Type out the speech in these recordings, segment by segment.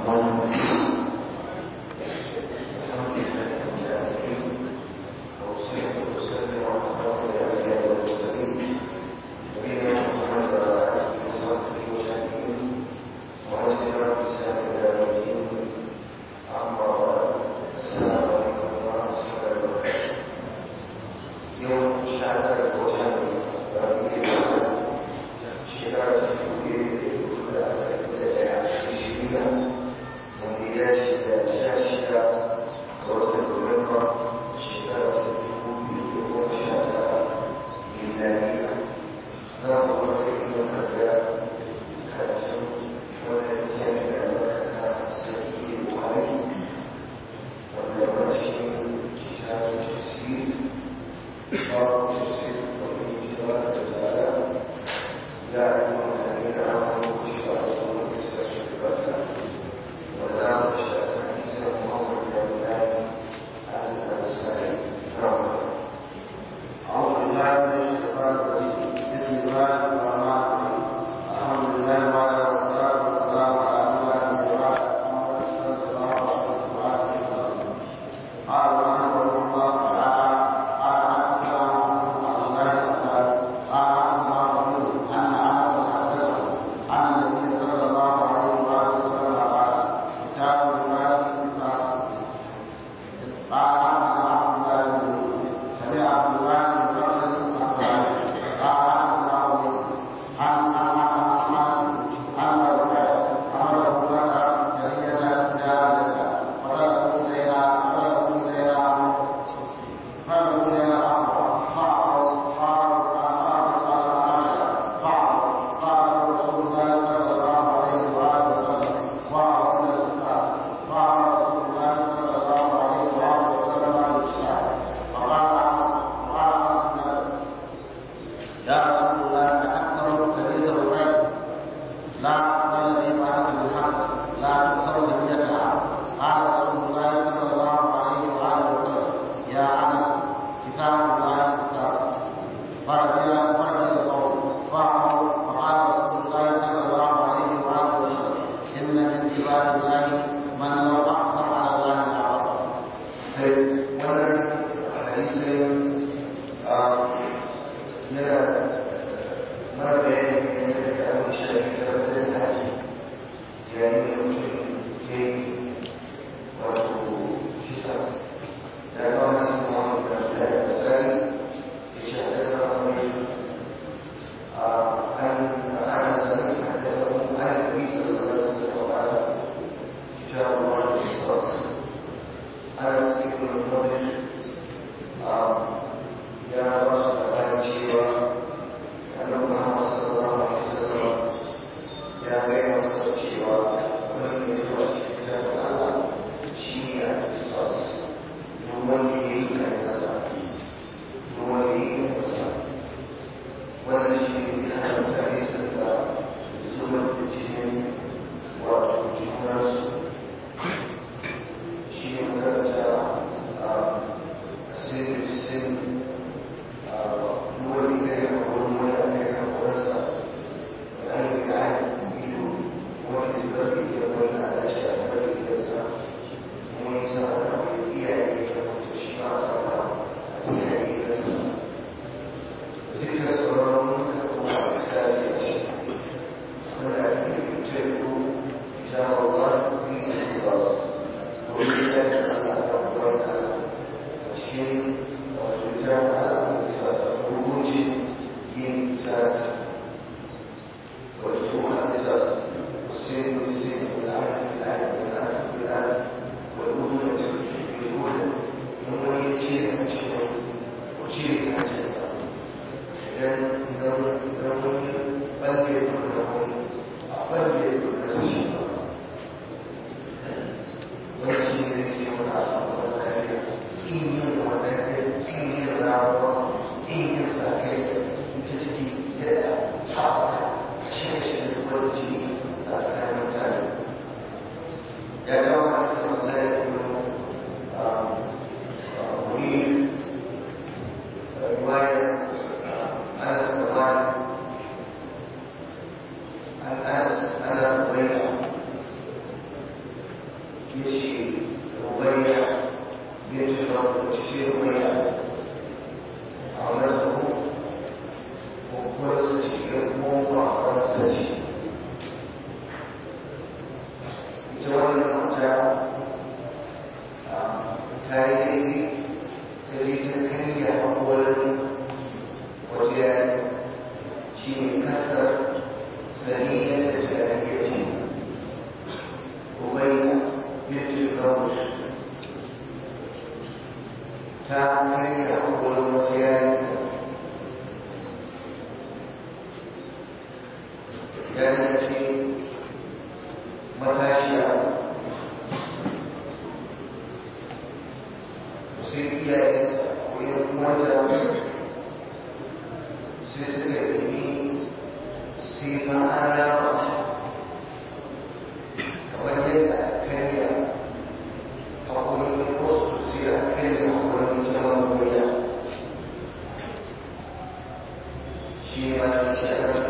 Thank you. يشي ربيع بنت الخوف تشي ربيع عمته وقرصتي موضع قرصتي يتولى المرجع تاريخي تجي تكني أولا وجاء شيء كسر ثانية جارية أبي بنت الزوج تعني أول وجاء جارية متاشية sai iyayenta ko yin uwanta sai suka yi sai ma an rama kamar yadda karya haƙuri wasu sai a karya haƙurin jama'ar goya shi ma ya ce a nan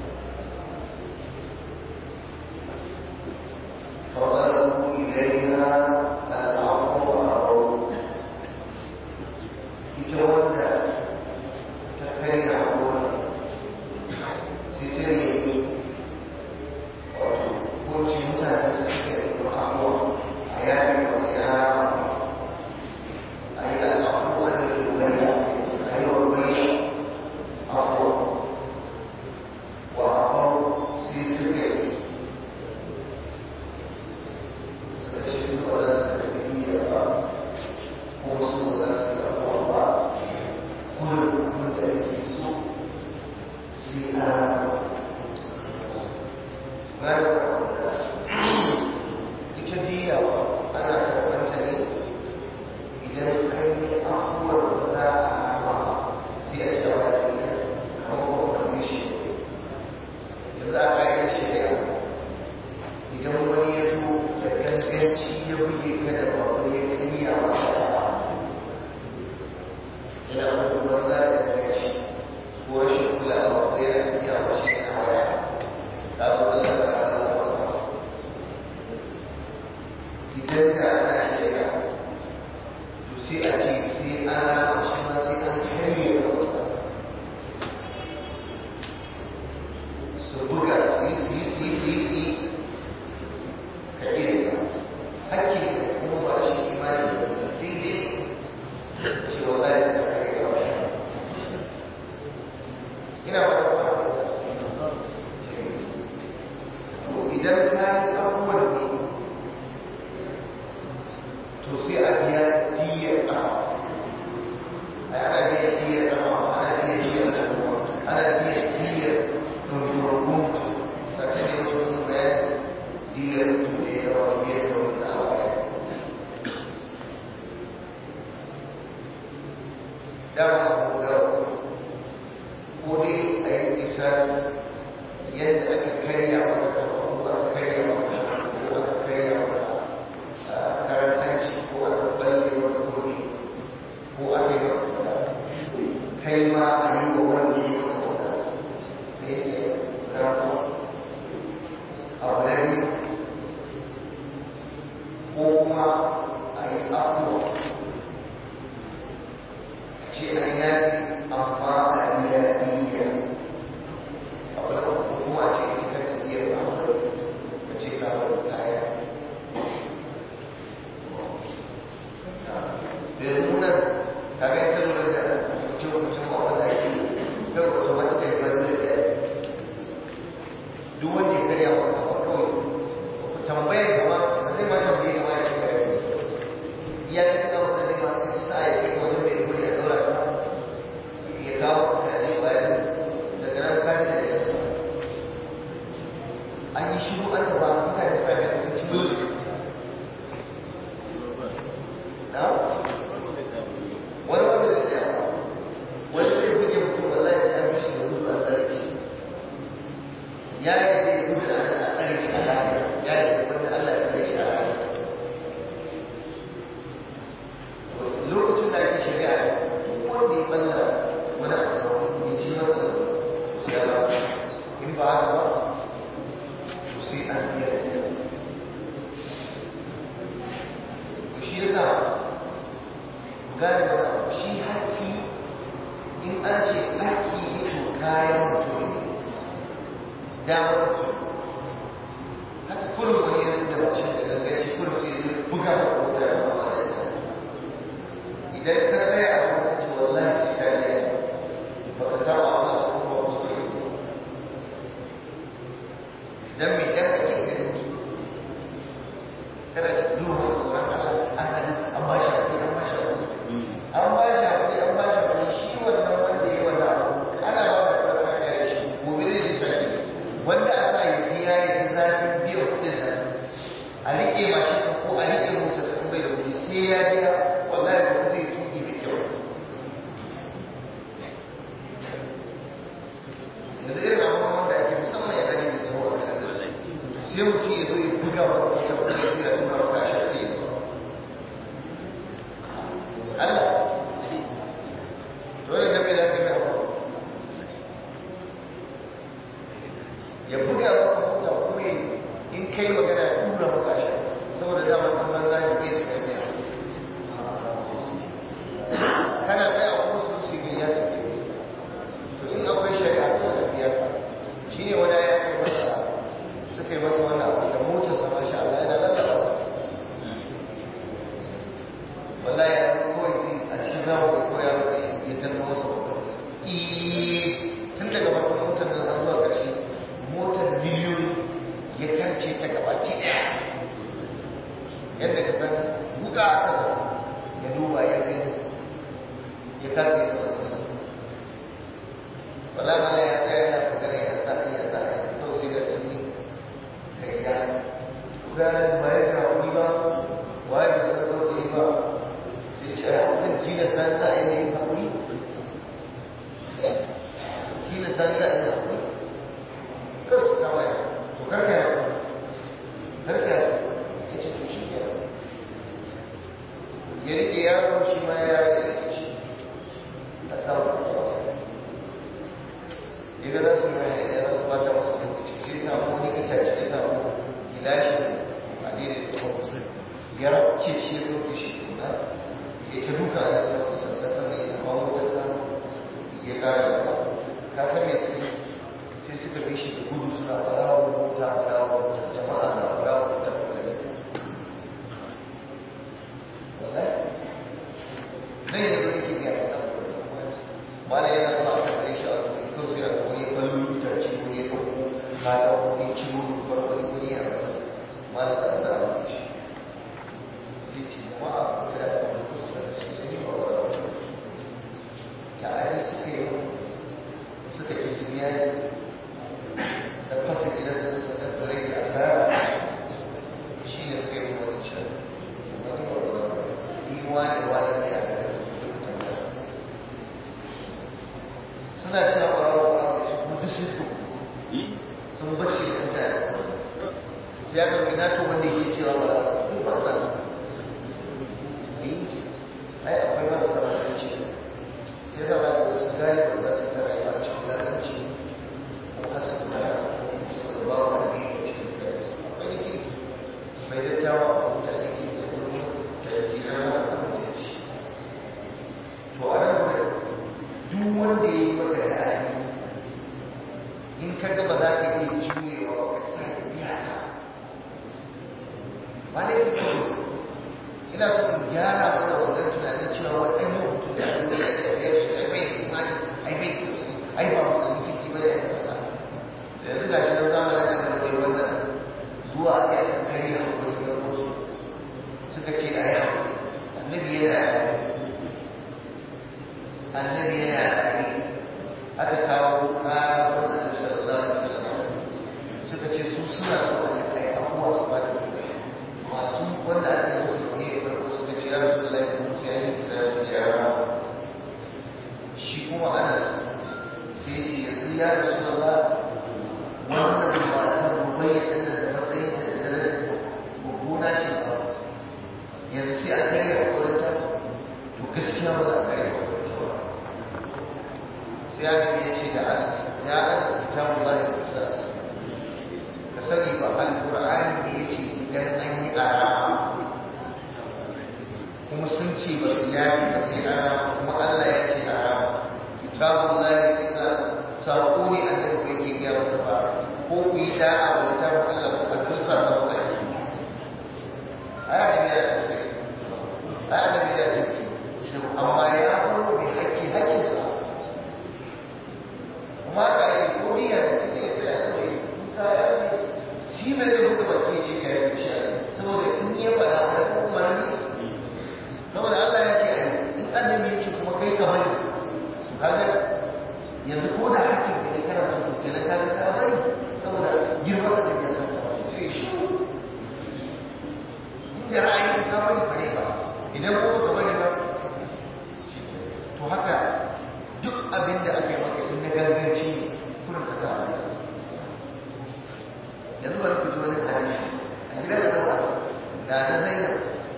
فطلبوا إليها العفو والعفو ita wanda ta kai da haƙura sai ta nemi wato kowace mutane ta suka yi haƙura a yaƙi masu yara a yi al'afu a da rubariya a yi rubariya afuwa wa afau sai suka yi suka ce su ba za su karɓi iya ba ko su ba za su karɓi ba kullum da ake so sai a ita diyawa ana karɓanta ne idan an yi afuwar da za a rama sai a ce wa diya kamar compensation yanzu a ƙa'idar shari'a idan wani ya zo da ganganci ya buge ka da babu ya kariya masa yana kuma za a yi ci ko rashin kulawa ko yana tafiya ba shi yana waya ta zo da zaka ba za a ba idan ka ana shirya to sai a ce sai an rama shi ma sai an karye da wasa su buga su yi su yi su yi su yi su yi ka iya hakkin kuma ba shi imani da daidai cewa za a saka kare ga wani ina ba da ba idan ka yi abubuwan ne to sai a biya diyar ƙafa a ana biya diyar ƙafa ana biya diyar ƙafa ana biya diyar rumfurgun sace ne wasu bayan diyar tuɗe da wani biyar da wani za'a dama abu da ko dai a yi isasi yadda aka karya wa da ko aka karya wa ko aka karya wa karan hanci ko aka balle wa da kodi ko aka yi wa kai ma a yi wa wani yi wa da yake rafa abu na biyu ko kuma a yi abuwa ce an yafi amma a biya biya abu da hukuma ce ita ta tafiya da abu da ce ka wani kaya da nuna kaga ita nuna da mutum mutum a wanda ake ga wata wata da ya bari da ya duk wanda ya karya wa kafa kawai tambayar kama da zai ma tambaye kama ya ce ka yi ya ta cika wanda zai ma ka ci sa'a ya kai wajen mai kuri a daura ka ya kawo ka ce bayan daga nan kare da ya an yi shiru an taba mutane suna da sun ci dole na wani wanda da tsaya wani zai buge mutum wallahi sai an mishi da gudu a tsare shi ya yi zai gudu a nan a tsare shi a lafiya ya yi wanda Allah ya tsare shi a lafiya lokacin da ake shari'a duk wanda ya balla wani abu ya ci masa sai ya ba in ba haka ba to sai an biya gane wani abu shi haƙƙi in an ce haƙƙi ne to kayan mutum ne damar mutum haka kullum wani yanzu da mashin da ganganci kullum sai zai buga da wuta ya zama da ita idan ka tsaya a lokaci wallahi sai ka yi ba ka samu Allah ko ba ku so yi idan mai dan ake ganin ki kana ci zuwa da tsoron Allah an hadu an ba shi hakuri an ba shi hakuri an ba shi hakuri an ba shi hakuri shi wannan wanda ya wanda abu ana ba da kuma kana kare shi gobe zai je sake wanda a sa ya biya ya ji zafin biyan kuɗin nan a riƙe mashin ko a riƙe motar sun bai da kuɗi sai ya biya wallahi ba zai tuki da kyau yanzu irin abubuwan wanda ake musamman ya gani da sauwa sai mutum ya zo ya buga wa wata wata ya fiye da tura wa kashe sai ya Allah dole da bai da kai abu ya buga wa mota kuma in kai magana ya tura wa kashe saboda dama kuma za ka iya da karfiya kana tsaya a kuma su su ya su to in akwai shari'a ko da biyar shi ne wani ya kai masa suka yi masa wannan abu da motar sa masha Allah yana lalata wallahi ya kawai ji a cikin zamu da koya ba ya tanno masa motar tun daga farkon motar nan har zuwa ƙarshe motar biliyoyi ya karce ta gabaki ɗaya yadda ka san buga a ƙasa ya duba ya gani ya kasa yi masa kusa wala mala ya tsaya yana magana ya sa ya sa ya kawai sai da sun kai ya gudanar ba ya ga wani ba waye bai san ko ta yi ba sai ce ya kan tina san za a yi yin haƙuri tina san za a yi haƙuri kawai su kama ya to karka ya karka ya ce to shi ke ya rike yaro shi ma ya rike shi a kawo idan za su yi mai idan za su bata masu lokaci sai samu wani itace ya samu gilashi a daidai su ba kusa ya rabce shi ya sauke shi kuma ya ta duka a nasa kusa da sannan ya kawo motar samu ya kara da ba ka san me suke sai suka bi shi da gudu suna farawa mota farawa mota jama'a na farawa mota da gani wallahi nan yanzu nake biya da wala yana zuwa aka kai shi a wani ko sai aka wani ballo itace ko ya dauko ka da wani ciwo ko wani wani ya rasa mala da da wani shi sai ci ma a da wani kusa da shi sai ba wala ta ai suka yi suka ki su biya da fasa gidan da suka rage asara shi ne suka yi wani shi wani wani wani wani ne a gaba suna cewa ƙwararwa ƙwararwa da shi kuma duk sun su sun bace da mutane sai aka mai nato wanda yake cewa ƙwararwa duk ba sa yi ai akwai wanda sama da ce ya za a ga su gane ba za su ta rayuwa a cikin lalanci ko kasu da su da ba wa ne a cikin gari akwai da kirki mai dattawa a mutane ke da kuma ta yi tirar mana a mutane to a nan wurin duk wanda ya yi maka da ayi in ka gaba za ka iya juyewa ba ka sa ya biya ka ba ne ina so in gyara mana wannan tunanin cewa waɗannan mutum da abin da ya ce ya ce ai bai da imani ai bai da tausayi ai ba musulmi kirki ba ya kaza da yanzu ga shi nan zamanin da aka rubuta wannan zuwa a kai kan kare a wani yan wasu suka ce a yi annabi yana da annabi yana rayu aka kawo ƙarar annabi sallallahu alaihi wasallam suka ce su suna so a kai abuwa su ba da kuɗi masu wanda aka yi musu ne ya farko suka ce ya rasu da laifin musu ya yi kisa ziyara shi kuma anas sai ce yanzu ya rasu da la wannan matar rubayya ɗin da matsayinta da darajarta mummuna ce ba yanzu sai a karya a wurinta to gaskiya ba za a karya a wurinta ba sai annabi ya ce da anas ya anas ta wallahi qisas ka sani ba alqur'ani ne yace idan an yi arama kuma sun ce ba su yafi ba sai an rama kuma Allah ya ce a rama kitabun lahi kisa sako ne annabi kai ke gaya masa ba ko ku yi da'a wa littafin Allah ko a tursa ta ba ai annabi ya ce ai annabi ya ce amma ya faro mai haƙƙi haƙƙinsa kuma ka yi kodiya da suke tsaya da yi kaya ne shi bai zai buɗe baki ce ka yi shi saboda in ya faɗa a kan umarni saboda Allah ya ce a yi in annabi ya ce kuma kai ka bari to kaga yanzu ko da hakkin ka ne kana son to kenan kaga ka bari saboda girman da ya san ka sai shi inda ra'ayin ka bari bare ba idan ko ka bari ba to haka duk abin da aka yi maka in na ganganci ne kurin ka sa yanzu bari ku ji wani hadisi a gida da zama da na zainab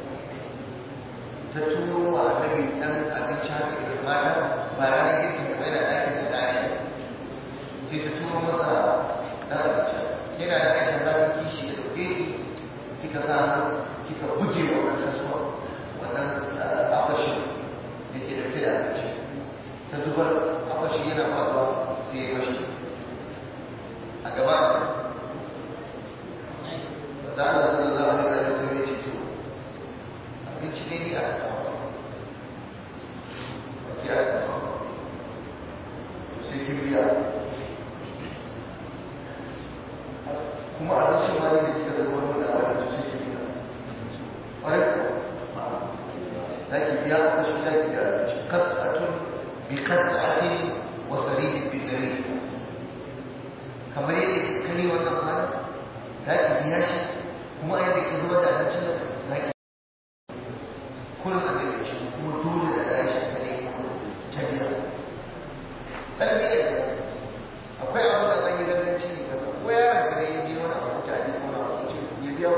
ta turo wa annabi dan abinci haka irin mata ba ranar girkin da bai da ɗakin da ɗaya sai ta turo masa dan abinci yana da aisha za ku kishi da ɗauke kika sa kika buge wa wannan kasuwa wannan abashin da ke ɗauke da abinci ta zubar abashi yana faɗuwa sai ya fashe a gaba za a nasu da za a rika da sai ce to abinci ne ni a kawo a ce a kawo to sai kin biya kuma abincin ma ne da kika da wani da a to sai kin biya ƙwarai ko za ki biya a kashi za ki biya abinci kasatun bi kasatin wa saridin bi sarid kamar yadda kika kare wannan kwana za ki biya shi kuma a yadda ke zuwa da abincin da za ki kullum a daga shi kuma dole da aisha ta ne ta biya tarbiyyar da akwai abu da zan yi ganganci ne kasa ko yaron kare ya je wani abu ta ne kuma abu ce ya biya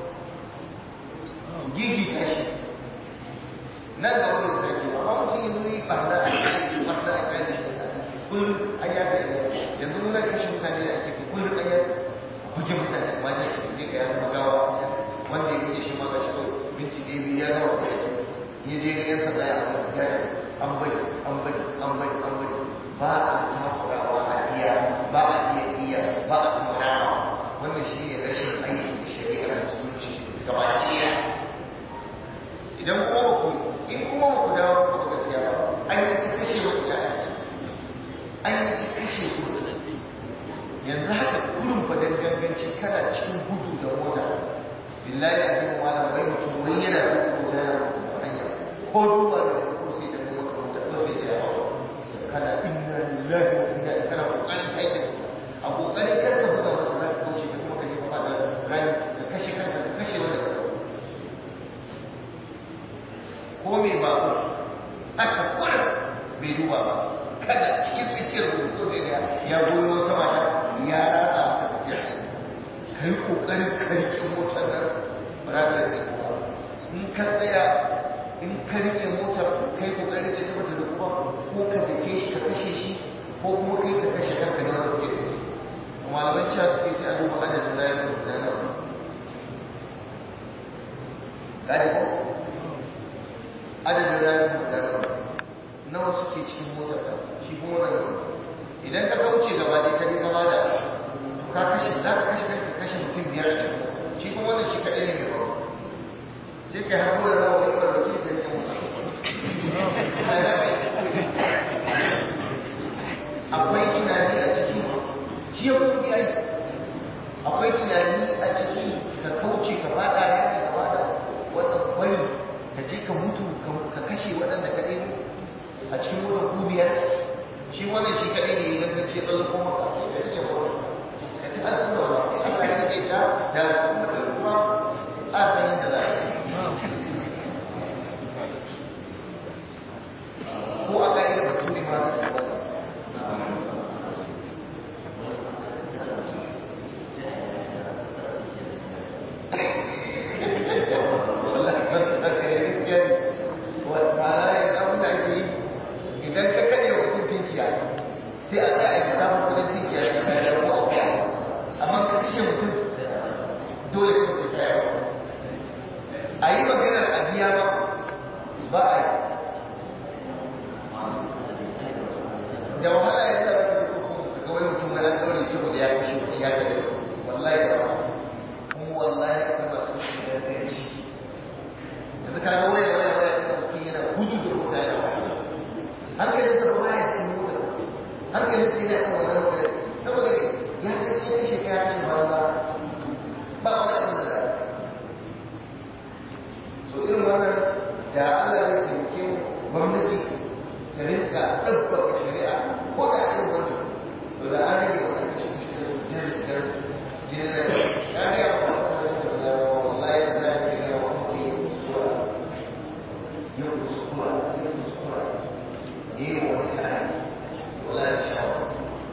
gigi ta shi nan da wani sarki amma mutum ya zo yi barna a kai shi barna a kai shi kullum an yabe yanzu muna kashe mutane da ake kullum an yabe buge mutane ma da su ne ga ya zama gawa wanda ya buge shi ma ga shi minti ɗaya biyu ya gama da yake ya je ga yan sanda ya amma ya ce an bari an bari an bari an bari ba a takurawa a biya ba a iya iya ba a kuma rama wannan shi ne rashin aiki da shari'ar musulunci gaba ɗaya idan kuma ba ku in kuma ba ku dawo ku gaskiya ba an yi ta kashe wa ku an yi ta kashe ku yanzu haka kullum fa dan ganganci kana cikin gudu da mota billahi a cikin wala bai mutum wai yana da mota yana da hanya ko duba da ko sai da mota mota ko sai da yawa kana inna lillahi wa inna ilaihi kana kokarin take a kokarin kar ka buga masa da kauce ka kuma ka je ka da rani ka kashe kanka ka kashe wanda ka ko me ba ko aka kula bai duba ba kada cikin tsakiyar rubutu zai ga ya goyo wata mata ya ratsa maka tafiya ka yi ƙoƙarin karke motar nan ba za ta rike kuma in ka tsaya in ka rike motar ka yi ƙoƙarin ta tabbata da kuma ko ka dake shi ka kashe shi ko kuma kai ka kashe kanka ne wanda ke da ke malaman cewa suke sai a duba adadin rayuwar da nan gani ko adadin rayuwar da nan nawa suke cikin motar ka shi kuma wannan idan ka kauce gaba ɗaya ka bi gaba da ka kashe za ka kashe kanka kashe mutum biyar a cikin shi kuma wannan shi kaɗai ne mai ba sai ka haɗu da rawa wani ɓarɓar sai ka rike mutum akwai tunani a cikin shi ya kuma biya akwai tunani a cikin ka kauce ka faɗa rami gaba da wannan bari ka je ka mutu ka kashe waɗanda ka ɗaya a cikin wurin kubiyar shi wannan shi kaɗai ne ya gangance tsallo kuma ka sai ka rike wata ka ci asu da wani Allah ya rike ta da kuma da ruwa a san yadda za a yi ko a ƙa'idar batu ne ma ta tsawon idan ka kaɗe wa mutum tinkiya sai a tsaya a ji samun kudin tinkiya da kayan da ruwa amma ka kashe mutum dole ka sai kayan a yi maganar a biya ba ba a yi da wahala ya tsara da kuma ga wani mutum na an ɗaure saboda ya kashe wani ya gare wallahi da kuma wallahi akwai masu shi da ganci yanzu ka ga waya waya waya da mutum yana gudu da mota ya waya hankalin sa ba ya cikin mota hankalin sa yana kan wannan mota saboda ya san ya kashe ka ya kashe banza ba wani abin da za so irin wannan da Allah ya taimake gwamnati ta rinka ɗabbaka shari'a ko da irin wannan to da an rage wannan kashe kashe da jirgin jirgin da ya ga yawa wasu da wallahi da za ka ga wani kuskura yin kuskura yin kuskura yi wani kayan wallahi shawara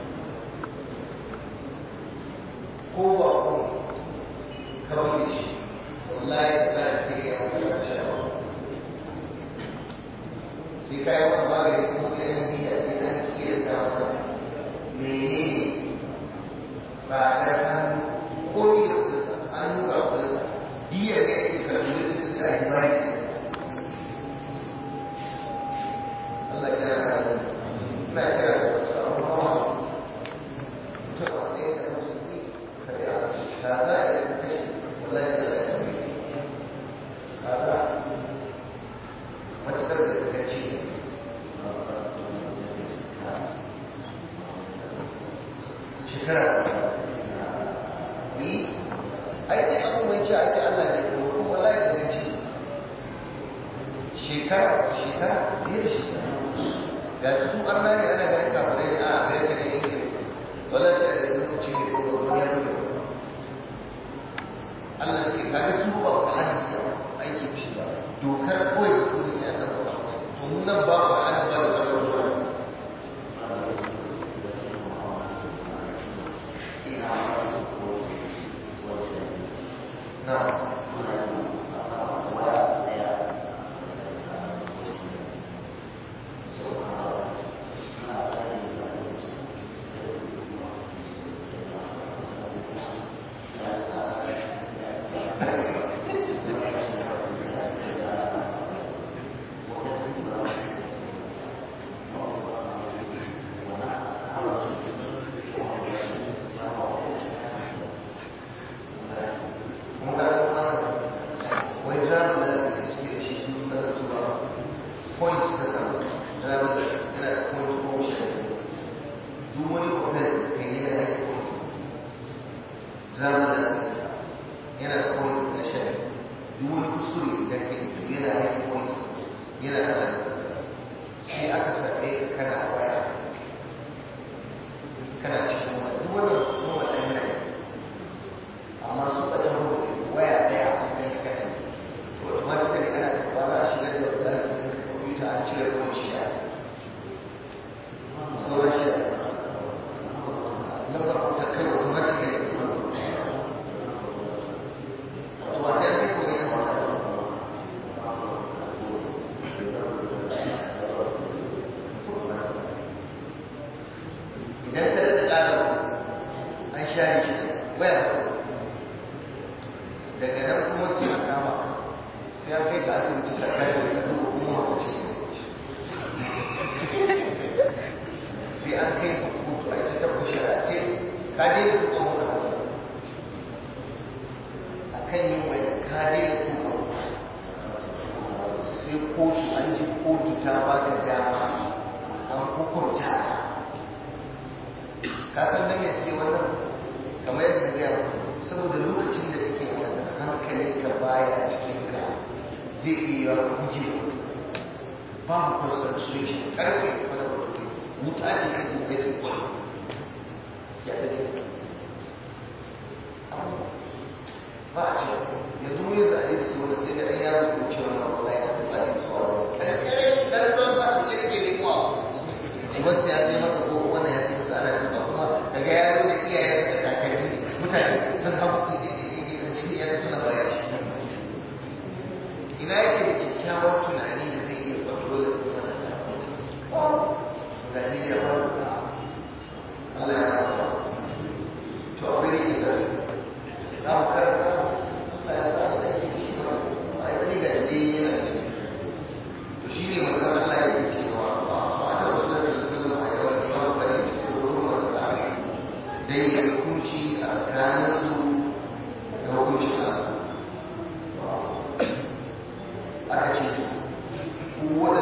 ko ba ko kawai ce wallahi za ka ga wani shawara sai kai wani magani ko sai an biya sai an kiyar da wani menene ba da hannu ko ni da kusa an nuna kusa biyar da ake karfi da cikin sa a himari Allah ya rana da ina kira da wasu abubuwa mutum a tsaye da musulmi kare a ta za a yi kashe wallahi da ya tafi kaga matuƙar da daga ce shekara ni ai dai abu mai ce ake Allah ne ko kuma wallahi da gaci shekara shekara ne da shekara ga su arna ne ana ganin kafirai ne a Amerika ne Ingila wala sai da lokaci ne ko duniya ne Allah ne kaga su ba ku hadis da aiki shi ba dokar kawai da tuni sai aka zama to mun nan ba ku hadis ba da dokar Now,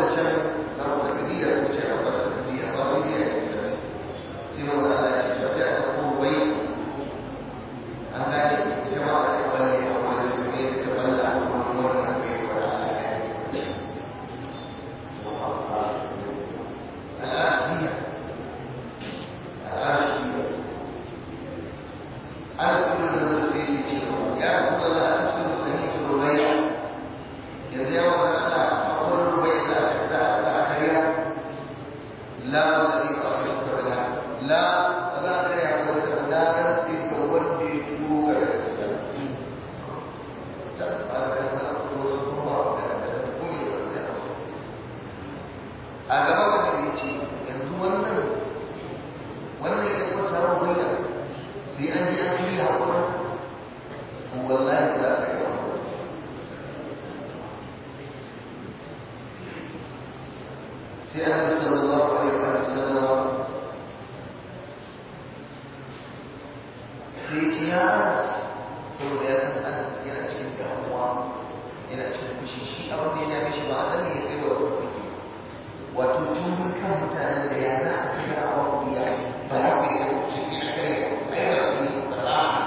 wadancan na wadaniya sun ce a basu duniya ba su iya yin sai sai wanda Allah ya ce ba ta da kowai an gane ita ma a kan balle a wani jami'a da ta balla a wani wannan bai wa Allah ya yi al'adiyya al'adiyya ana kuma da wani sai ya ce ya rasu da za a tafsir sahihin rubayya yanzu ya wata ana akwai rubayya za a za a za a karya la wani ba a shi da la ba za a karya ko ta na ran da wanda ya turo ga daga cikin da ba da sa ko su kuma da da kuma da a gaban da ya ce yanzu wannan wannan ya kwata rubayya sai an ji an yi haƙurin wallahi za ka yi haƙurin sai an yi sallallahu alaihi wa sallam sai ya ce ya anas saboda ya san anas yana cikin damuwa yana cikin fushi shi abin da ya dame shi ba a ya kai wa kuke wato tun kan mutanen da ya za a tsira a wani ya ba ya kai da kuce sai a kare ai ba da ni ba za a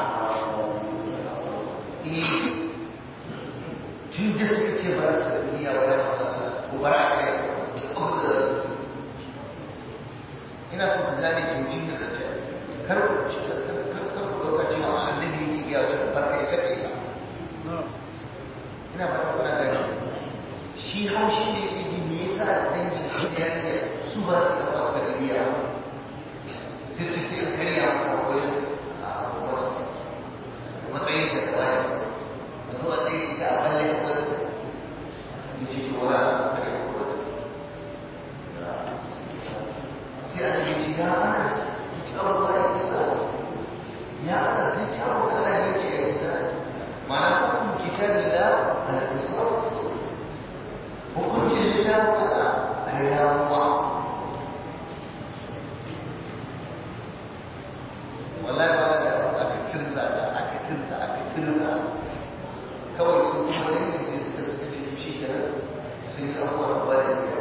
eh tun da suka ce ba su da duniya wa ya masa ko ba a kare duk abin da za su ina so ku gane jojin da zace kar ku ci kar kar kar ku dauka cewa annabi yake ga wata barka ya sake ba ina ba ta kuna gani shi haushi ne yake ji me yasa dangin hijiyar ne su ba su kafa su da biya sai su sai in karya masa wajen a wasu matsayin da ta wani da zuwa tsaye da a balle ya kwada ya ce shi wala su karya kwada sai a ce ce ya anas ya ci abu ba ya kisa ya anas ya ci abu Allah ya ce ya kisa ma'ana hukum kitabillah al-qisas hukuncin littafin Allah a yamuwa wallahi ba da aka kirza da aka kirza aka kirza kawai su kuma dangin sai suka suka ce shi kenan sun yi abuwa da ba da biya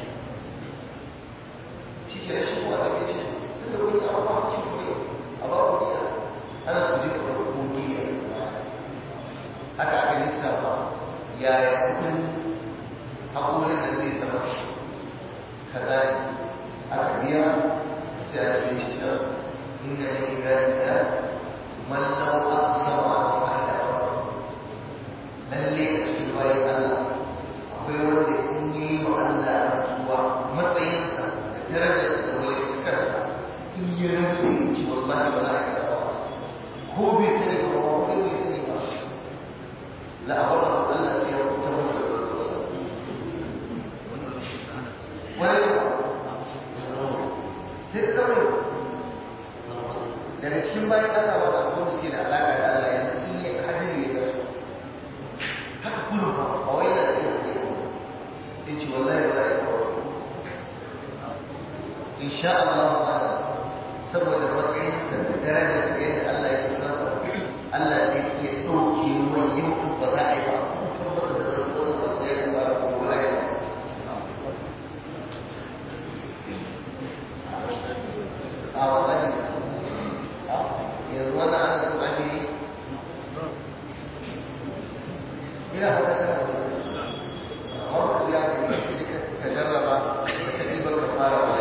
shi kenan shi kuwa da ce tun da wani abuwa cikin kuɗi a ba ku biya ana su je ku ko biya haka aka lissafa yaya kuɗin haƙorin da zai zama kaza ne aka biya sai a tafi shi da inda da ibadina man law aqsama ala Allah lalle a cikin bayan Allah akwai wanda in yi wa Allah rantsuwa matsayinsa da darajar da wani cikarsa in yi rantsu in ci wallahi ba za a yi ko bai sani ba ko bai sani ba la'abar Allah sai ya kuta masa da rantsuwa wani sai ta zama daga cikin bayan Allah ba da kuma suke da alaƙa da Allah yanzu in yi hadiri ya taso haka kullum ba ba wai yana da yin kuɗi sai ce wallahi ba za a yi kawai insha Allah ba saboda matsayinsa da darajar da yadda Allah ya kusa sa Allah zai iya ɗauke mai yin ba za a yi ba kutar masa da zarfasa ba sai ya fara ko ba a yi ba a waɗanda yanzu wannan ana son ake yi ina fata tana amma ba su ya ka yi ka jarraba ka ɗibar ka fara wa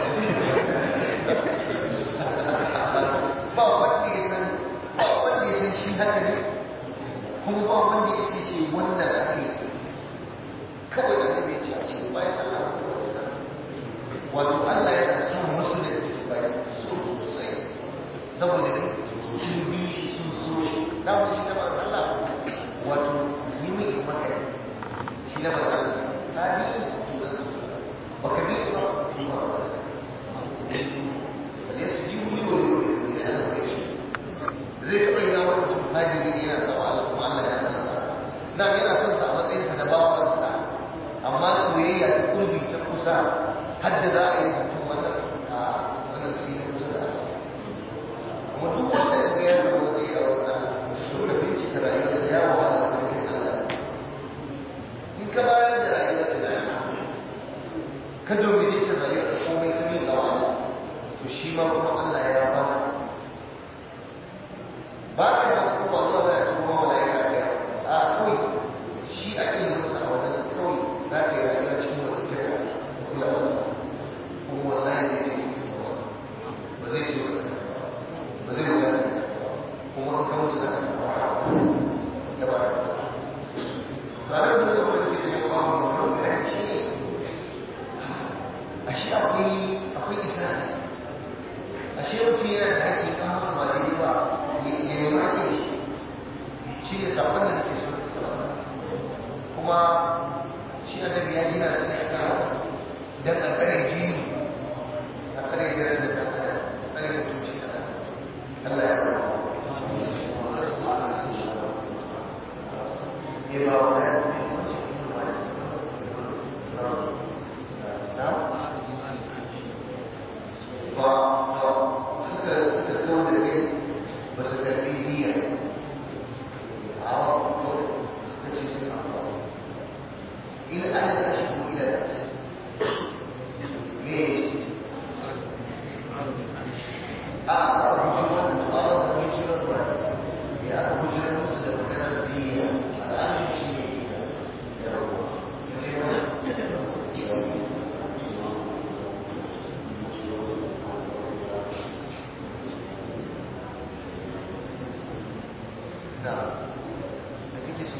ba wanda ya san ba wanda ya san shi haka ne kuma ba wanda ya sai ce wannan ake kawai da ne ce a cikin bayan Allah wato Allah yana son musu da cikin bayan so sosai saboda ne sun bi shi sun so shi na wani shi na ba Allah wato yi mai yi maka ne shi na ba Allah ta bi shi to da su ba ka bi ba yi ba ba da ya su ji wuri wani wani da Allah bai shi zai taɓa yi na wani mutum hajiri ne yana sawa Allah kuma Allah ya nasa na yana son sa a matsayinsa na bawansa amma soyayya ta kurbi ta kusa hadda za a yi mutum wannan a wannan shi ne kusa da Allah kuma duk wanda ka ya samu matsayi a wurin Allah dole bincika rayuwarsa ya wahala da ƙarfin Allah in ka bayar da rayuwar da Allah kuma shi annabi ya gina su ne aka dan a tsare jini a tsare darajar da aka tsare mutunci da Allah ya ba ne ba wa ya ba ba suka suka kawo da kai ba su karbi diya a wa suka ce suna ba ila an da shi ko ila da shi me a a bujiran a a bujiran ba ya a bujiran musu da maganar diya al'ashin shi ne ya rabu ya ce wani da da kake so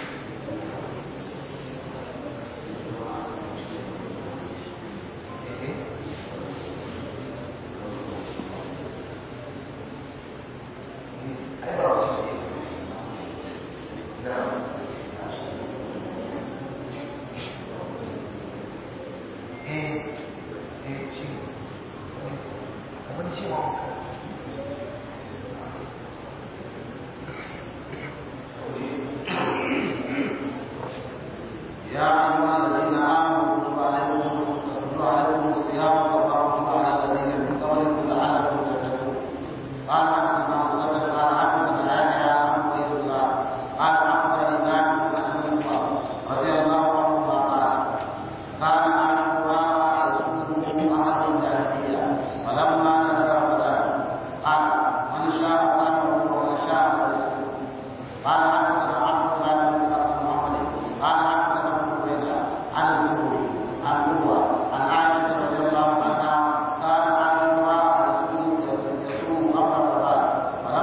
يا أيها الذين آمنوا كتب عليكم كتب عليكم الصيام كما كتب على الذين من قبلكم لعلكم تتقون قال حدثنا مسدد قال حدثنا يحيى عن عبيد الله قال أخبرني نافع عن ابن عمر رضي الله عنهما قال كان عاشوراء يصومه أهل الجاهلية فلما نزل رمضان قال من شاء قامه ومن شاء فليصوم قال حدثنا عبد الله بن محمد قال حدثنا ابن عبيد عن الزهري عن عروه عن عائشه رضي الله عنها كان عاشوراء يصوم يصوم قبل رمضان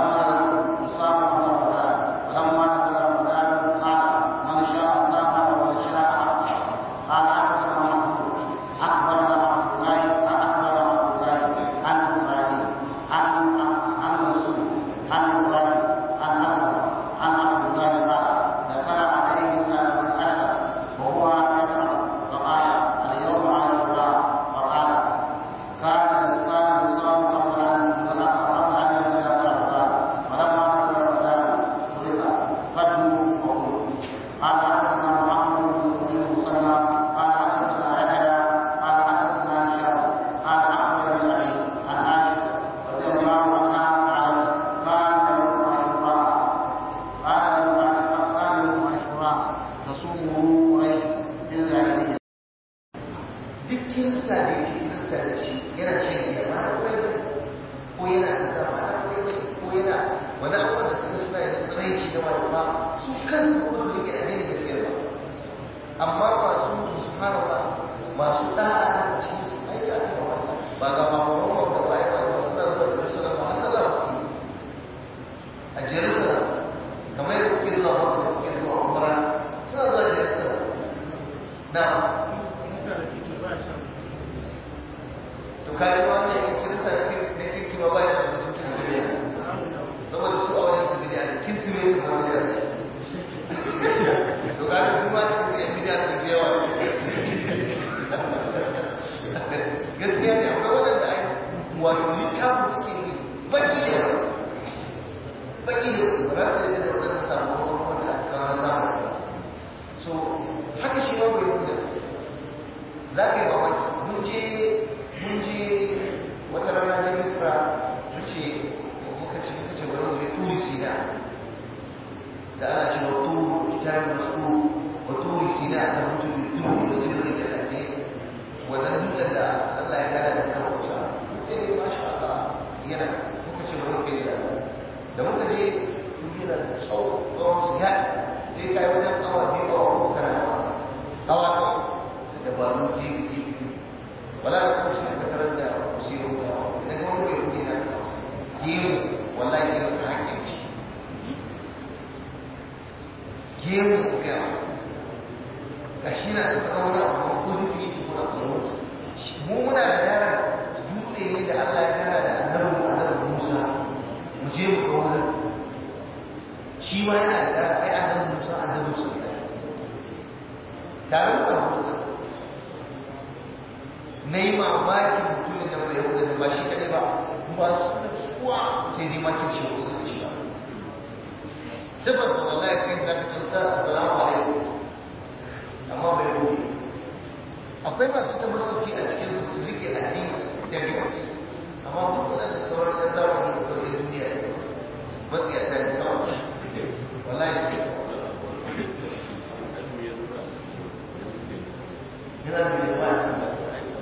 فلما صام قبل رمضان فلما نزل رمضان قال من شاء صام ومن شاء افطر قال حدثنا محمود اخبرنا عبد الله اخبرنا عبد الله عن اسماعيل عن عن منصور عن ابراهيم عن اكبر عن عبد الله قال دخل عليه سنه من اشهر وهو يقرا فقال اليوم عاشوراء فقال كان كان الصوم قبل ان قبل ان ينزل رمضان فلما نزل رمضان فرض فدوا وقلوا قال حدثنا محمد بن مسلم قال حدثنا يحيى قال حدثنا هشام قال اخبرني سعيد عن عائشه رضي الله عنها قالت كان يوم عاشوراء قال يوم كان يوم عاشوراء تصومه قريش في الجاهليه duk kirista da yake kirista da shi yana shan giya ba da kwai ba ko yana kaza ba da kwai ba ko yana wani abubuwan da kuma suna yin tsiraici da wani ba su kansu kuma su rike addini gaskiya ba amma masu su fara ba masu da'a da cikin su ai ga ba ba ga ba ba ba da waye ba ba suna zuwa Jerusalem ba sallah ba su a Jerusalem kamar yadda kuke zuwa Makka kuke zuwa Umrah suna zuwa Jerusalem na to kaji wannan yake kirista ne kirki ba ba ya da mutum kirsimeti saboda su a wajen su bidiya ne kirsimeti ba bidiya ce to kaji su ma cikin su yan bidiya su da yawa gaskiya ne akwai waɗanda ai wato littafin suke yi baki da yawa baki da yawa ba za su yi da waɗannan sakamakon wanda aka kawo na zamani ba so haka shi ma bai yi za ka yi mamaki mun je mun je wata rana ta misra ta ce muka ce muka ce bari mu je turi sina da ana ce wa turu kitabin masu wa turi sina ta mutu da turu da sirri da lafi wannan dutsen da Allah ya gada da kan kusa sai dai masha Allah yana muka ce bari mu kai da da muka je turi yana da tsawo tsawon su ya isa sai kai wajen awa biyu awa uku kana da wasa awa kawai da dabaru gefe gefe wala da kuma shi ka tarar da usiru da idan wani bai kudi na da wasu gemu wallahi ne masu hakkin ci gemu ko ga ga shi na ta kawo wani abu ko zikiri ki kuna tsaro mu muna da yaran dutse ne da Allah ya gana da annabi annabi Musa mu je mu ga wurin shi ma yana da ai annabi Musa annabi Musa tare da hudu na yi mamakin mutumin da bai hudu da ba shi kadai ba ba su da tsuwa sai dai makin shi wasu da ciwa sifar sa wallahi kai za ka ce sa assalamu alaikum amma bai hudu akwai masu tabbasuki a cikin su su rike addini da gaske amma duk waɗanda sauran ɗan zamani da kawai duniya matsiyata ne kawai wallahi yana da mai ba su da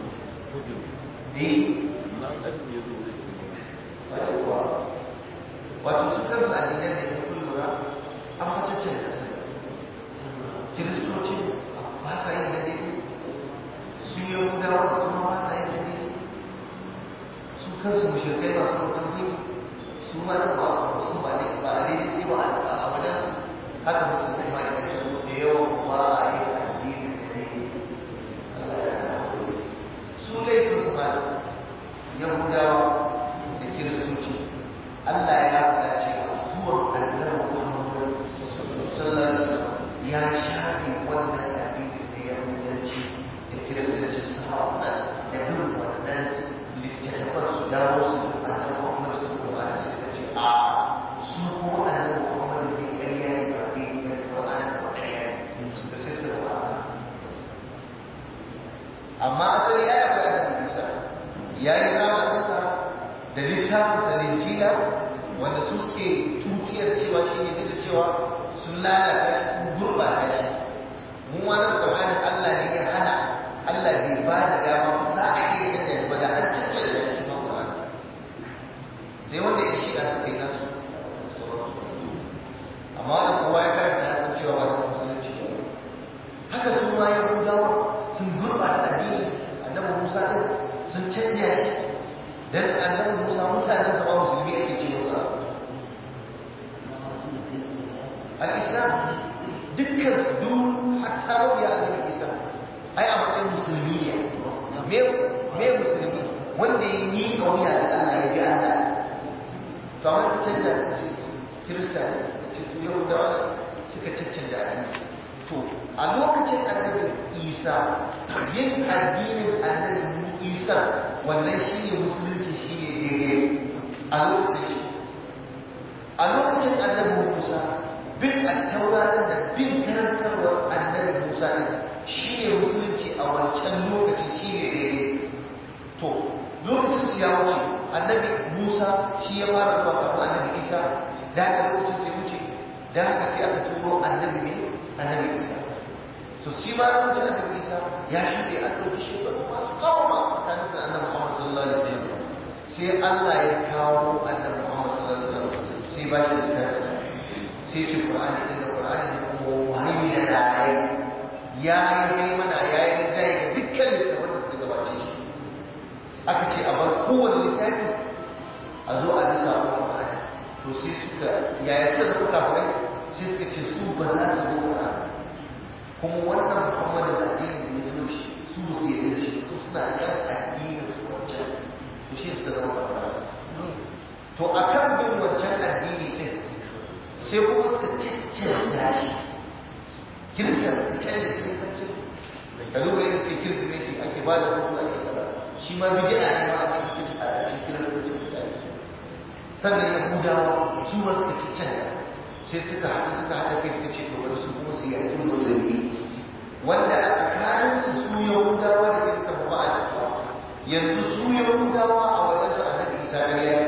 wato su kansu addinan da ya kun lura an facaccen da su kiristoci ba sa yin da daidai su yi yahudawa su ma ba sa yin da daidai su kansu mushirkai masu mutum ne su ma da ba su ba ne ba a daidai sai ba a wajen su haka musu kuma da yawan ba a yi addini da daidai su laifin su ma yahudawa da kiristoci Allah ya faɗa cewa zuwan annabi Muhammad sallallahu alaihi wasallam ya shafe wannan addini da yahudanci da kiristanci su haɗa da bin wannan littattafan su dawo su annabi Muhammad sallallahu alaihi wasallam suka ce a su kuma annabi Muhammad ne ƙarya ne ba ne ne Qur'ani ba ƙarya ne da sai suka ba amma asali ya yi bayanin Isa ya yi zamaninsa da littafinsa linjila wanda su suke tuciyar cewa shi ne da cewa sun lalata shi sun gurbata shi mu wani ƙwararren Allah ne ya hana Allah bai ba da dama za a iya canja shi ba da an canja shi ma ƙwararren sai wanda ya shi a suka yi nasu amma wanda kowa ya karanta ya san cewa ba da musulunci ba haka su ma ya gudawa sun gurbata addini annabi Musa din sun canja shi dan annabi Musa mutanen sa ba musulmi ake ce musa al-islam dukkan su duk hatta mabiya annabi Isa ai a matsayin musulmi ne me me musulmi wanda ya yi kauya da Allah ya bi Allah to amma ka canja suka ce kirista ne suka ce su yahudawa suka cancanta addini to a lokacin annabi Isa yin addinin annabi Isa wannan shi ne musulunci shi ne daidai a lokacin shi a lokacin annabi musa bin attaura da bin karantarwar annabi musa ne shi ne musulunci a wancan lokacin shi ne daidai to lokacin su ya wuce annabi musa shi ya fara zuwa kafin annabi isa da haka lokacin sai wuce da haka sai aka turo annabi ne annabi isa so shi ma lokacin annabi isa ya shuɗe a ɗauki shekaru masu tsawon tsakanin sa annabi muhammad sallallahu alaihi wasallam sai allah ya kawo annabi muhammad sallallahu alaihi wasallam sai ba shi da tabbata sai ce qur'ani din da qur'ani ne kuma wahayi da dai ya yi mana ya yi rinjaye ga dukkan littafin da suka gabace shi aka ce a bar kowane littafi a zo a ji sabon qur'ani to sai suka yaya suka zama kafirai sai suka ce su ba za su zo qur'ani kuma wannan muhammadu da addini da ya zo shi su su yi da shi su suna kan addinin su wancan to shi suka zama kafara to a kan bin wancan addini din sai kuma suka cancanta shi kirista suka canza kiristancin ka duba yadda suke kirsimeti ake ba da hutu ake kaza shi ma bid'a ne ma a cikin a cikin kiristancin sannan yahudawa su ma suka cancanta sai suka haɗu suka haɗa kai suka ce to bari su kuma su yaƙi musulmi wanda a tsakaninsu su yahudawa da kirista ba a jituwa yanzu su yahudawa a wajen su annabi isa da ya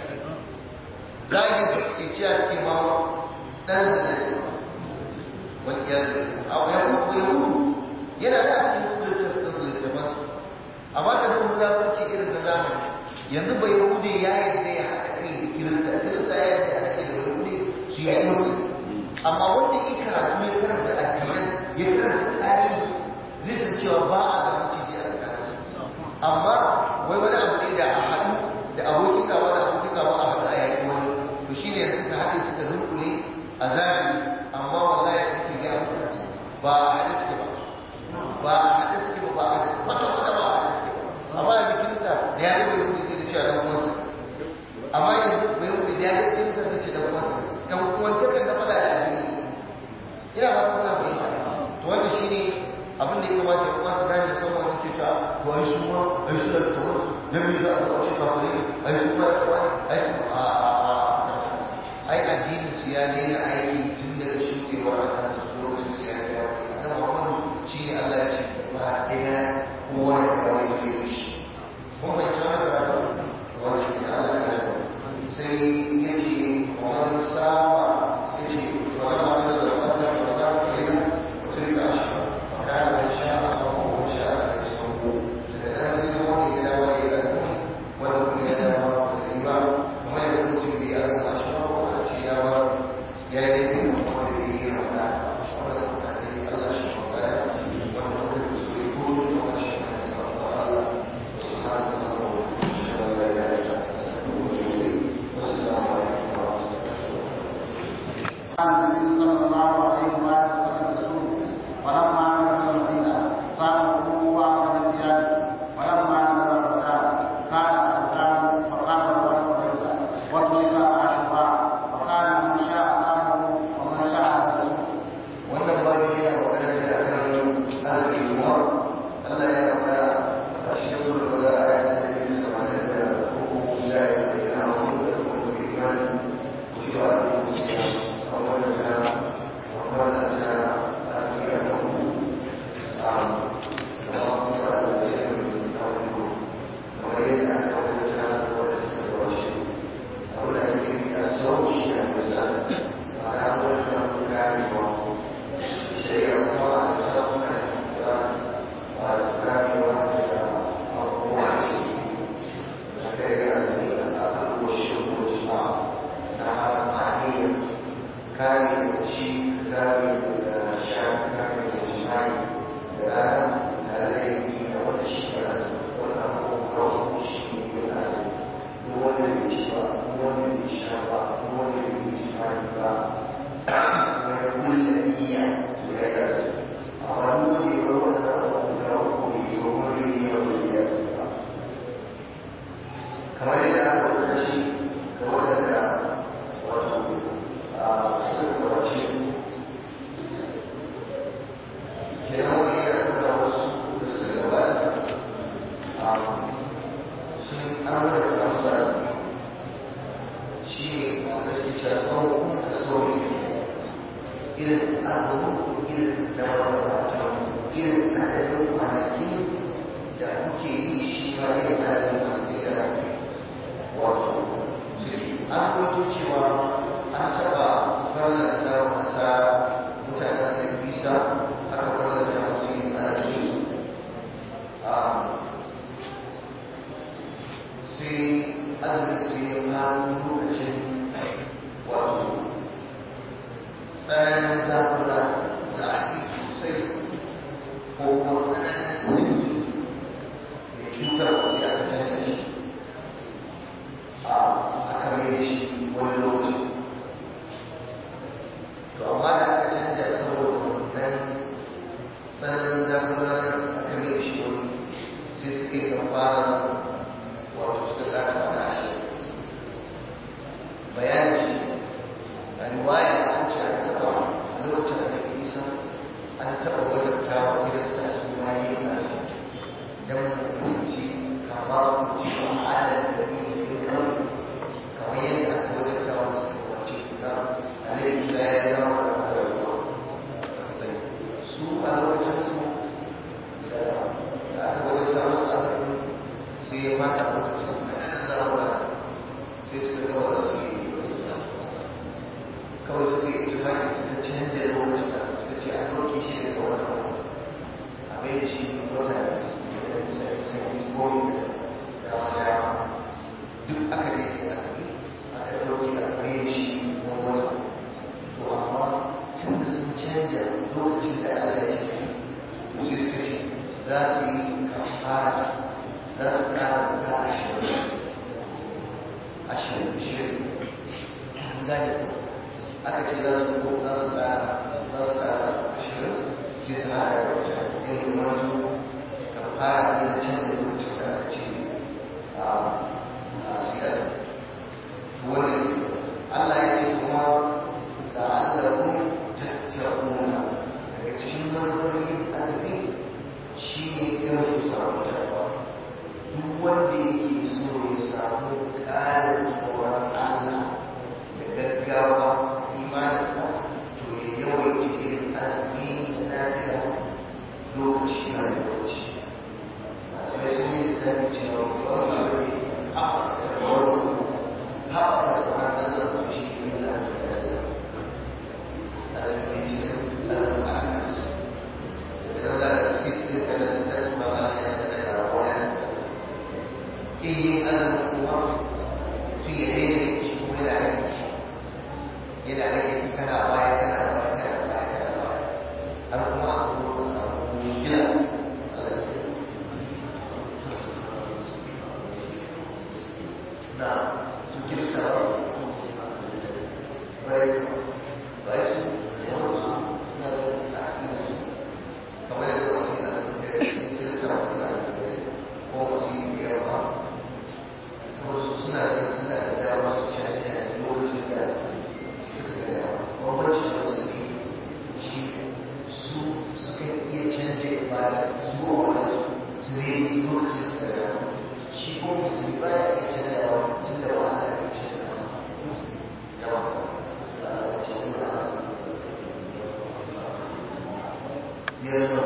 zagin su suke ciya suke ma ɗan zane da wani ya zai a yahudu yahudu yana da a cikin suluttar su da suluttar su amma ka don mulafarci irin na zamani yanzu bai yahudu ya yarda ya haɗa kai da kirista kirista ya yarda ya haɗa kai da yahudu su yaƙi musulmi amma wanda ya karatu ya karanta addinan ya karanta tarihi zai san cewa ba a ga maciji a tsakanin su amma wai wani abu ne da a haɗu da abokin gaba da abokin gaba a haɗu a yaƙi wani to shi ne suka haɗe suka dunkule a zahiri amma wallahi da kuke gaya muku ba a haɗe suke ba ba a haɗe suke ba ba a haɗe kwata kwata ba a haɗe suke ba amma yanzu kirista da ya rubuta rubuta zai da cewa ɗan uwansa amma yanzu bai rubuta da ya rubuta kirista zai ce ɗan uwansa ɗan uwansa kan na faɗa da addini ina ba ta kuna fahimta to wanda shi ne abin da ya kamata ya kuma su gane musamman wani ke ta to ai su ma ai su da tawar su dan me za a zo a ce kafare ai su ma da wani ai su a a ai addinin su ya daina aiki tun daga shudewar annabi su lokacin su ya ga annabi Muhammadu shine Allah ya ce ba ɗaya kowa ya kawai ke da shi kun bai ta wani karatu wani shi da Allah ya sai ya ce wani sama ya ce wani ma da da wata da wata da ya mutum da shi kana da sha a kan kowa sha a kan shi ko daga nan sai zama ne ya dawo ya yi wanda kuma ya dawo da riba kuma ya zama mutum bai yi a shi ko a ce ya ba ya yi ne kuma da ya yi rana wanda kuma da ya Allah shi ko ya wanda kuma da su yi ko kuma shi ne Allah subhanahu wa ta'ala قال النبي صلى الله عليه وآله وسلم يسوع ولما نزل المدينة صاموا وأمر بزيادة ولما نزل الرمضان كان الرمضان فقال له قريظة وترك عاشوراء وكان من شاء صامه ومن شاء لم يصوم wannan babu yana magana da akan arziki kuma Allah ya faɗa a cikin gurbin da aya ta yi da magana da hukumu da ya yi da yana wani da kuma da imani cewa a yi musu ya a wani ta a wani ta a yi a kan a da wani ta da ya yi a wani ko kamar yadda aka wani ta da wani suka da wace abin da ake yi a sauki shi a misali ma'ana wani ta kare wa shari'a kuma a bisa kuma da ba da kare wani da abubuwa ce da kai ga zai da aka kushe ko jima na amfani kare da ci kare da shafi kare da jima'i da rana da laifi da wata shi da wata abubuwa shi ne da duk wanda bai ci ba duk wanda bai sha ba duk wanda bai jima'i ba wani kulle iya kamar yadda aka wuce shi ga wadanda wato a suka wace kenan wani yana kuka wasu da suka gabata sun an wadda ta wasu da shi ne wanda suke cewa tsawon ka sauri irin azumin irin da wata irin adadin kwanaki da kuke yi shi ma irin adadin kwanaki da wato suke an kwato cewa an taɓa farlanta wa ƙasa mutanen da bisa aka farlanta masu yin azumi sai azumin sai ya kawo lokacin wato tsananin zafura zafi sosai ko kuma tsananin sanyi mai cutarwa sai aka canza shi a aka mai shi wani lokaci to amma da aka canza saboda wannan tsananin zafura aka mai shi wani sai suka yi fara wato suka tsara kwana ashirin bayanin shi a riwaya an ce an taɓa a lokacin da ke isa an taɓa wajen tawa kirista su ma yi a su don mutunci kamar ci a adadin da ne ne kawai kamar yadda aka wajen tawa su ke wace na alai isa ya zama da kwalarwa su a lokacin su da aka wajen tawa su azumi sai ya mata lokacin su da ɗanen zarura sai suka gaba da su yi kawai suka yi tufaki suka canja lokacin da suka ce a ɗauki shi daga wata wata a mai da shi wata da sanyi gomi da wata duk aka daidai a sani aka ɗauki a mai da shi wani wata to amma tun da sun canja lokacin da Allah ya ce sai suka ce za su yi kafara za su ƙara guda ashirin ashirin ashirin gane ko aka ce za su ko za su ƙara za su ƙara ashirin sai su haɗa da wata yin wato ka fara ne da can da lokacin da aka ce a siyar wani Allah ya ce kuma da Allah kun tattauna daga cikin manufofin azumi shi ne gama su samu tarwa duk wanda yake so ya samu ƙarin tsoron Allah da gaggawa a imaninsa to ya yawaita irin azumi na lafiya lokaci na lokaci malamai sun yi lissafi cewa wani abu ne haɓaka tarwar haɓaka tsoron Allah to shi ne da azumi ne cikin azumin akas daga nan za ka sisi da da ba ba sai da da wani in yin azumin kuma mutum ya daina shi kuma yana rage shi yana rage kana baya kana baya kana baya kana baya har kuma a kuma ka samu gina na su kirista ba bai bai su sauran su suna da aƙida su kamar yadda wasu na da kirista wasu na da ko wasu yi biyar ba saboda suna da suna da dama su canja lokacin da suka ga dama bambanci da wasu ne shi su suka iya canja ibada zuwa wani su ne lokacin suka ga dama shi ko musulmi ba ya iya canjawa tun da ba a iya canjawa yawa ba a canjawa biyar da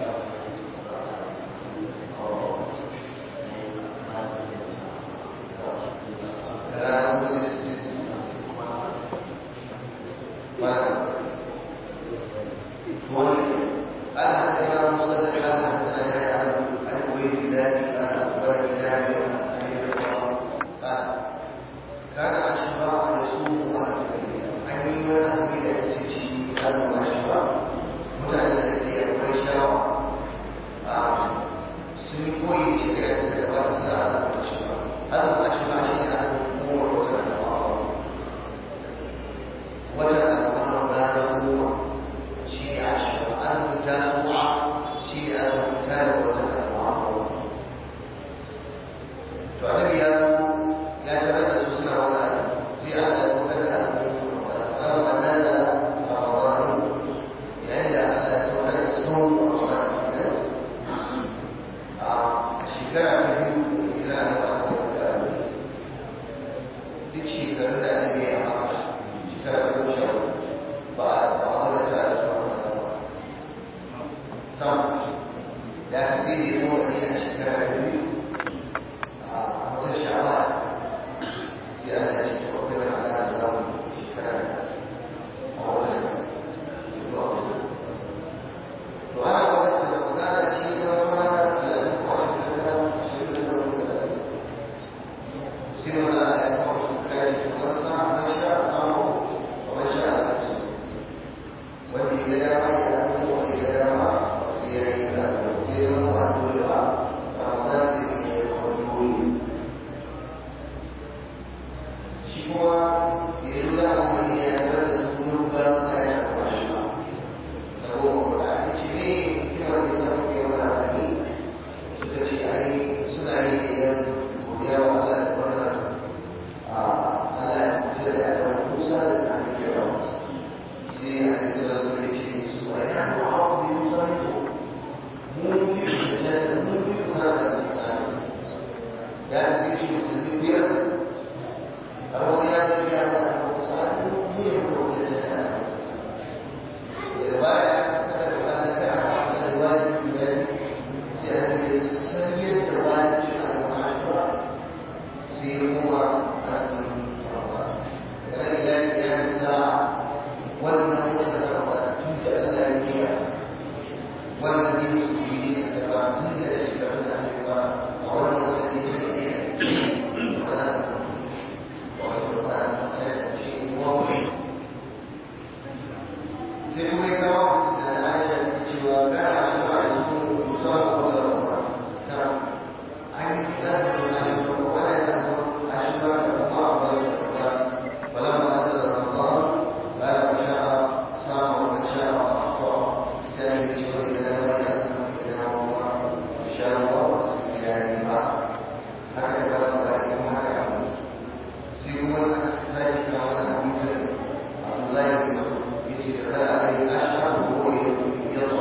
sun koyi shari'a da ta gabata suna da shi ba har ma shi ma shi ne a kuma wata da wata al'amuran ranar goma shi ne ashirin azumin jasuwa shi ne azumin tare wata al'amuran to annabi ya ya tarar da su suna wani azumi sai Allah ya saukar da azumin Ramadan da Ramadan yayin da Allah ya saukar da sauran Ramadan a shekara ta biyu da hijira na da duk shekarun da annabi ya maka shekara goma sha ba ba wanda ta da zuwa sam ya ka sai da yawa ne a shekara ta biyu a wata sha'awa sai Allah ya ce to akwai wani Allah da zamu shekara a wata zuwa to ana wata da magana shi ne zama mana talatin ko shekara ashirin da wani sai wani Allah ya kawo shi kai shi kuma sa man sha samu ومن شاء نفسه واللي يدعى يأكل واللي يدعى وسيرك وسير وأدوها رمضان به يخرجون شكوى يدعى من يأكل ذنوب لا يخرج له تعالى شيء كما يسمى في يوم العالمين سكتي علي سنعي ويا وعلى على مجرد موسى عن الجرم سي عن الرسول صلى الله عليه وسلم ونحن عرض يصرفه ممكن الجنة ممكن هذا الإنسان يعني زي شيء مسلمين بيرد أول يوم يجي على المصائب ممكن يكون الجنة الرواية كتب ما ذكر عن الواجب بذلك سيأتي بالسيد الواجب على المعاشرة سيروا فإلى قيام الساعة والنمو الأرض تنجأ الأنبياء والذين سبيلين السبع تنجأ شكرا الأنبياء والذين sai kuma ya kawo da na aisha ta cewa kana a shi ba a yi kuma musamman ko da rawa ta an yi za ta kuma shi ba ko wani ya zama a shi ba da kuma a bayan da ولما نزل رمضان قال من شاء صام ومن شاء افطر سالم يشكر الى ما يأذن الى الله ان شاء الله وسيدنا معه هكذا قال ذلك هكذا سيقول ذلك وانا حديثا عبد الله بن مسعود يجي دخل عليه اشهر وهو يطلب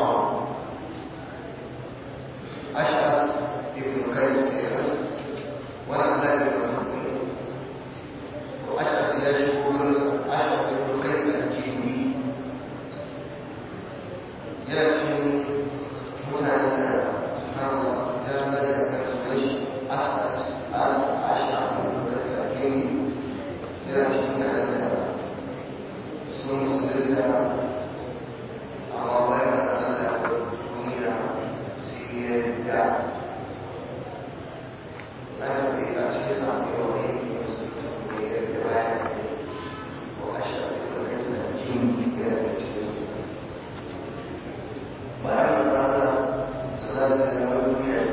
yana cikin mutane da subhanallah ya zai da kansu da shi asas asas asha da sarki yana cikin mutane da sun musulunta amma bayan da Allah ya duniya sai ya da na tafi a cikin samun yau ne musulunta ne ya da bayan ko asha da kai sarki yana da cikin bayan da Allah sallallahu alaihi wa duniya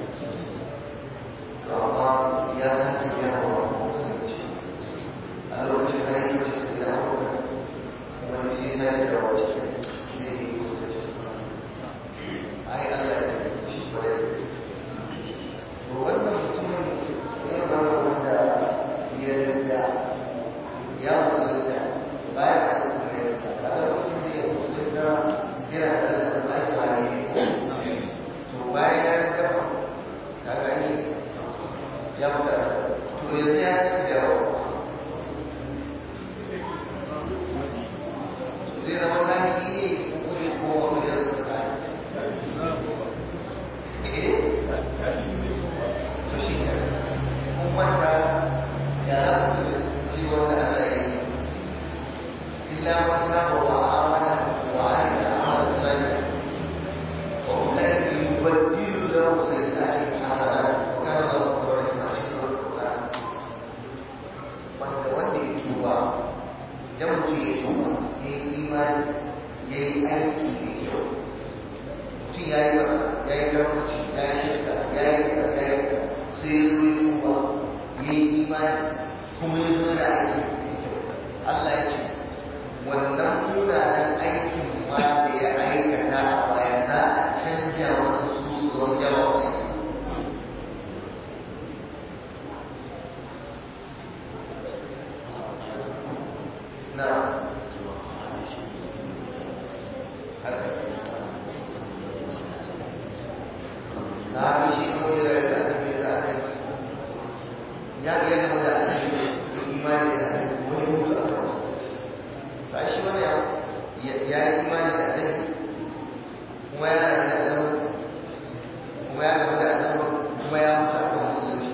to amma ya sake yawa musulunci a lokacin da yake cikin da wani sai sai da wace ne ne musulunci ai Allah ya sake shi kwarai da gaske to wannan mutumin ya ba wanda ya rinda ya musulunta bayan da kuma ya rinda a lokacin da ya musulunta yana da to bayan ya gama ka gani ya fita to yanzu ya saki dawo zai zama zahiri ne ko zai koma wani da suka to shi ne kun manta ya za ku ji wanda ana yi illa man saba wa amana wa amila amalan salihan وأولئك يبدل له سيئاتهم حسنات وكان الله غفورا رحيما cikin Al-Qur'an wanda wanda ya tuba idan mutum ya tuba ya yi imani ya yi aiki mai kyau mutum ya yi barna ya yi garbaci ya yi shirka ya yi kira ya yi kira sai ya zo ya tuba ya yi imani kuma ya zo da aiki mai kyau Allah ya ce wannan munanan aikin ma da ya aikata a baya za a canja wasu su su zama jawa ne na haka sahabi shi ko ya rayu da annabi da annabi ya ga yadda mu da annabi da imani da annabi wani mutu a kan wasu to ai shi wani ya ya yi imani da annabi kuma ya rayu da annabi kuma ya gaba da annabi kuma ya mutu a kan musulunci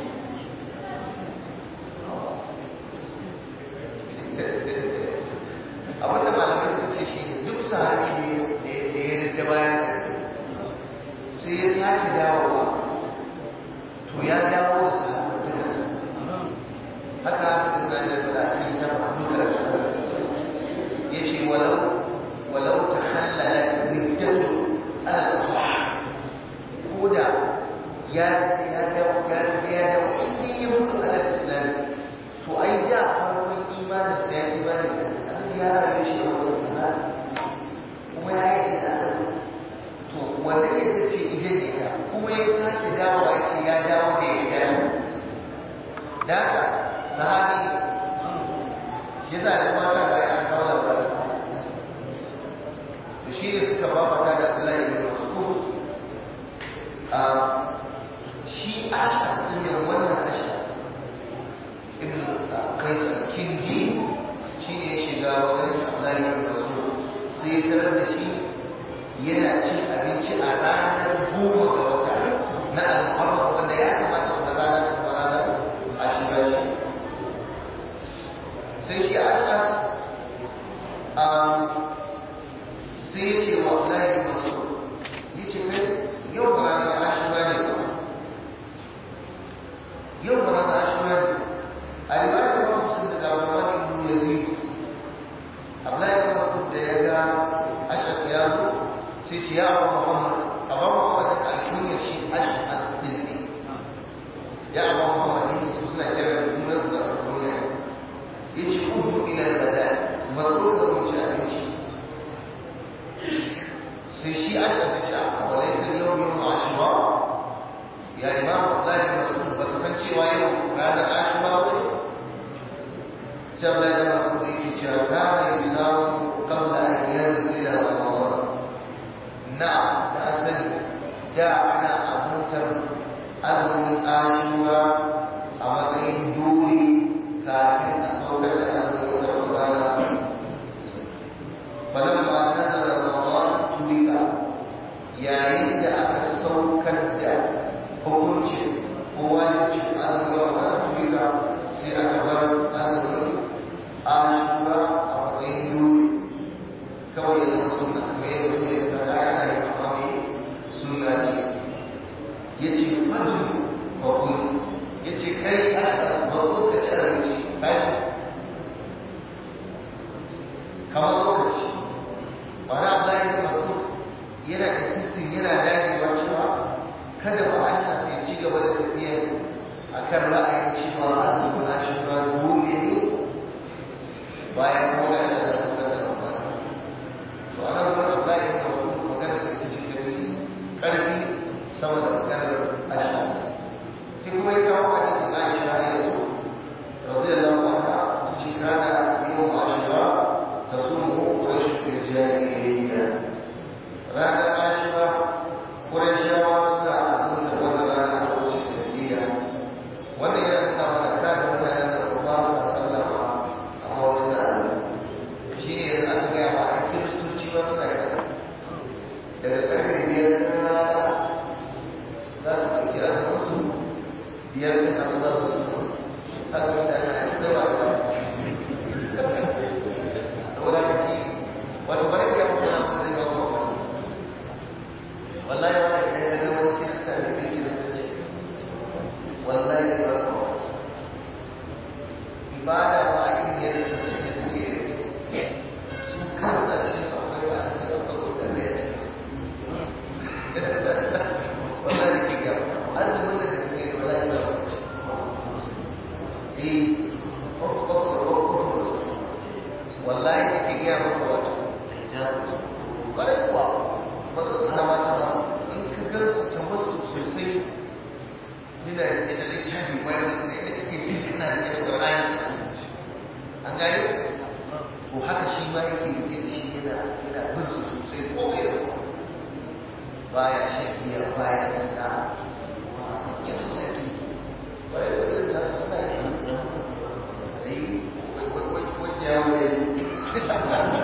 abinda malamai suka ce shi duk sahabi da ya rinda bayan sai ya sake dawowa to ya dawo da sahabin takarsa haka haka da da fada a cikin tabbata duka da ya ce walau walau ta hallala riddatu al-asbah ko da ya ya dawo ya ya dawo inda ya mutu a islam to ai da farkon imanin sa ya imani da Allah ya rayu shi a wannan sana kuma ya yi da Allah to wanda ya ce ije ne ka kuma ya sake dawo ya ce ya dawo da ya dawo da haka sahabi shi yasa da mata da ya kawo labarin to shi ne suka babata da Allah ya yi Mas'ud a shi aka ne wannan ashka ibn Qais al-Kindi shi ne ya shiga wajen Allah ya yi Mas'ud sai ya tarar da shi yana cin abinci a ranar goma ga wata na al-Muharram wanda ya kamata wannan rana ta fara ranar ashira ce sai shi asas sai ya ce wa Abdullahi masu ya ce kai yau ba ranar ashira ne ba yau ba ranar ashira ne a ribayar da wani sun da gabawa ibn yazid Abdullahi da wani da ya ga ashas ya zo sai ce ya abu muhammad abu muhammad a kunyar shi ashas din ne ya abu muhammad ne su suna kira da junansu da alkunyar yace udu ila al-bada matso da mu ci abinci sai shi aka sace a walaysa yawm yawm ashura ya imam Abdullah bin Mas'ud ba ka san cewa yau ranar ashura ce sai Abdullah bin Mas'ud yake cewa kana yusamu qabla an yanzila ramadan na da asali da ana azumtar azumin ashura a matsayin duri kafin a saukar da azumin wata ramadana falamma nazara ramadan turika yayin da aka saukar da hukuncin ko wajibcin azumin ramadan tuwika sai aka bar azumin ashura a matsayin dole kawai ya zama sunna kamar yadda kuma ya fara ana yi amma mai sunna ce ya ce fajin bakun ya ce kai aka mazo ka ci abinci kaji kamar lokaci ba na bayan mazo yana insisting yana dagewa cewa kada ba a shi sai ci gaba da tafiya a kan ra'ayin cewa azumin ashura dole ne bayan kuma ga shi da saukar da ramadan to ana wurin Allah ya kawo magana sai ta ce ta fi ƙarfi sama da maganar Aisha sai kuma ya kawo hadisin Aisha ne yanzu radiyallahu anha ta ce kana yau Ashura ta sumu Quraysh fil jahiliyya ranar Ashura Qurayshawa suna azumta wannan rana a lokacin jahiliyya wannan yana nuna mana kada mutanen da ba sa sallama amma wasu na shi ne yanzu aka gaya ma a kiristoci ba suna yi daga karfe biyar na rana za su ɗauki azuminsu biyar da kan za su su haka mutane a yi zama da saboda ka ci wato bari ka mutu na kuma zai ba ku wani wallahi wani idan ka ga wani kirista da bai kiristanci wallahi ba ku wani ibada ba a yi yadda da suke suke yi su kansa cikin su akwai ba a cikin su akwai sanda ya ce wannan da ke gaba azumin da kake yi wala ya zama ce eh ko ko ko ko ko wallahi da ke gaya maka wato bare kuwa ba su sana mata ba in ka gansu ta wasu sosai yana da littafi bayan da kake jin kana da Qur'ani an gane ko haka shi ma yake rike da shi yana yana bin su sosai ko mai da baya shan giya baya zina yin su take bai da irin ta suna yi ai wai wai wai ya wai